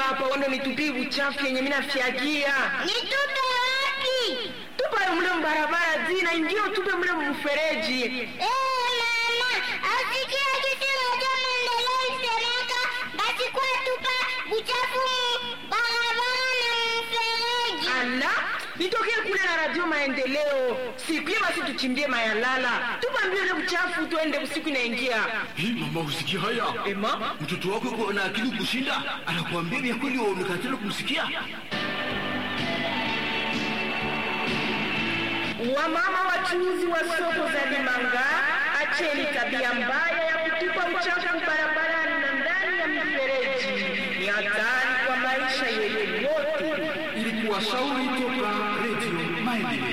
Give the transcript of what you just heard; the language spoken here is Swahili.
hapa uende nitupie uchafu yenye mimi nafyagia. Nitupe wapi? Tupa mle mbarabara zina ingine tupe mle mfereji. Eh, mama, asikia kitu moja maendeleo isemeka, basi kwa tupa uchafu barabara na mfereji. Ala, nitokee kule na radio maendeleo. Sikie basi tuchimbie mayalala. Tupa mbio ile uchafu tuende usiku inaingia. Hii mama, usikia haya? Ema, Mtoto wako yuko na akili kushinda, anakuambia vya kweli, wewe umekatala kumsikia. wamama wachuuzi wa soko za Limanga, acheni tabia mbaya ya kutupa uchafu barabarani na ndani ya mifereji. Ni hatari kwa maisha yetu yote. Ilikuwa shauri toka Radio Maendeleo.